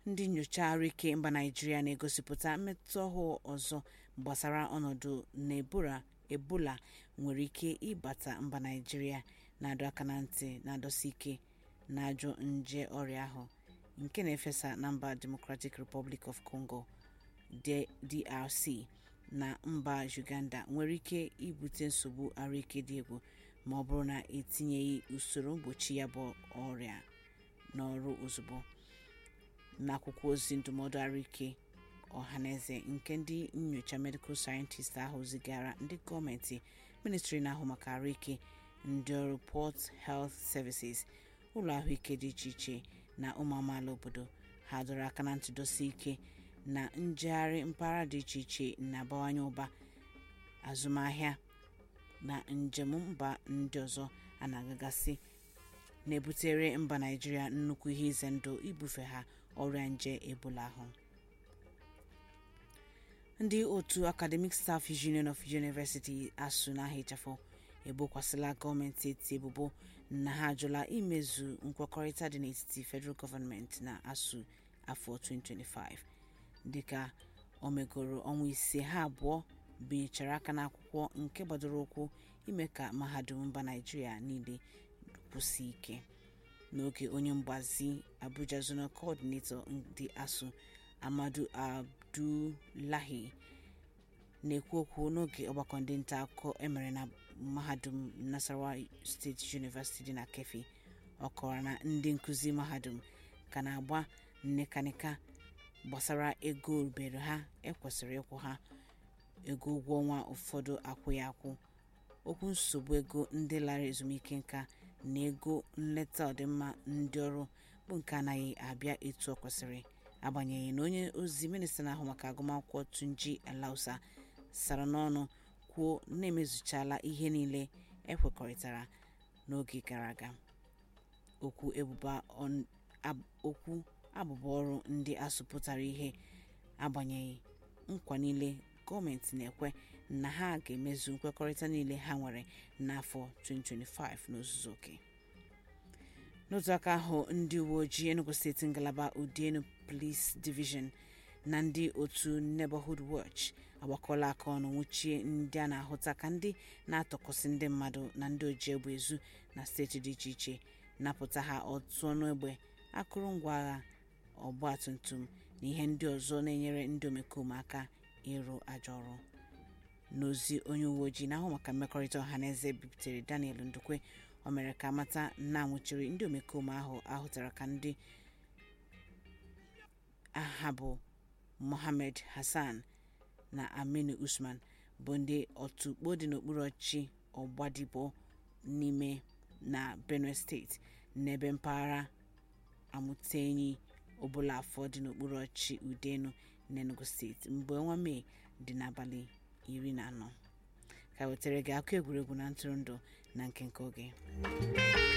ndị nnyocha ahụike mba naijiria na-egosipụta mmetụta ọhụụ ọzọ gbasara ọnọdụ n'ebola ebola nwere ike ịbata mba naijiria na-adọ aka na ntị na-adọsi ike na-ajụ nje ọrịa ahụ nke na-efesa na mba democratic republic of congo drc na mba uganda nwere ike ibute nsogbu ahụike dị egwu ma ọ bụrụ na etinyeghị usoro mgbochi ya bụ ọrịa n'ọrụ ozugbo n'akwụkwọ ozi ndụmọdụ ahụike ọhaneze nke ndị nnyocha medical scientist ahụ zigara ndị gọọmenti ministri na-ahụ maka ahụike ndị ọrụ port health services ụlọ ahụike dị iche iche na ụmụ amaala obodo ha dọrọ aka na ntụdosi ike na njegharị mpaghara dị iche iche na-abawanye ụba azụmahịa na njem mba ndị ọzọ a na-agagasị na-ebutere mba naijiria nnukwu ihe ize ndụ ibufe ha ọrịa nje ebola ahụ ndị otu academic staff union of university asụ n'aha ịchafụ ebokwasịla gọọmenti eti ebubo na ha ajụla imezu nkwekọrịta dị n'etiti federal government na asụ afọ 2025 dịka o megoro ọnwa ise ha abụọ binyechara aka n'akwụkwọ nke gbadoro ụkwụ ime ka mahadum mba naijiria niile kwụsị ike n'oge onye mgbazi abuja zonal coordinator ndị asụ amadu abdullahi na-ekwu okwu n'oge ọgbakọ ndị nta akụkọ emere na mahadum nasarawa steeti university dị na kefi ọ kọwara na ndị nkụzi mahadum ka na-agba nnekanika gbasara ego rubere ha ekwesịrị ịkwụ ha ego ụgwọ ọnwa ụfọdụ akwụghị akwụ okwu nsogbu ego ndị lara ezumike nka na ego nleta ọdịmma ndị ọrụ bụ nke anaghị abịa etu ọ kwesịrị agbanyeghị na onye ozi minista na-ahụ maka agụmakwụkwọ tunji alausa sara n'ọnụ kwuo na-emezuchala ihe niile ekwekọrịtara n'oge gara aga okwu abụba ọrụ ndị asụpụtara ihe agbanyeghị nkwa niile gọọmenti na-ekwe na ha ga-emezu nkwekọrịta niile ha nwere n'afọ 2025 n'ozuzu oke n'otu aka ahụ ndị uwe ojii enugu steeti ngalaba udienu police division na ndị otu neighborhood watch agbakọla aka ọnụ nwụchie ndị a na-ahụta ka ndị na-atọkọsị ndị mmadụ na ndị oji egbe ezu na steeti dị iche iche napụta ha otu ọnụ egbe akụrụngwa agha ọgba tum tum na ihe ndị ọzọ na-enyere ndị omekome aka ịrụ ajọ ọrụ n'ozi onye uwe ojii na-ahụ maka mmekọrịta ọha na eze biputere daniel ndukwe o mere ka mata na nwụchiri ndị omekome ahụ ahụtara ka ndị aha bụ mohammed hassan na aminu usman bụ ndị otukpo dị n'okpuru ọchị ọgbadibo n'ime na benue steeti n'ebe mpaghara amụtenyi ọbụla afọ dị n'okpuru ọchị udenu n'enugu steeti mgbe ọnwa mee dị n'abalị iri na anọ ka wetara gị akụ egwuregwu na ntụrụndụ na nke nke oge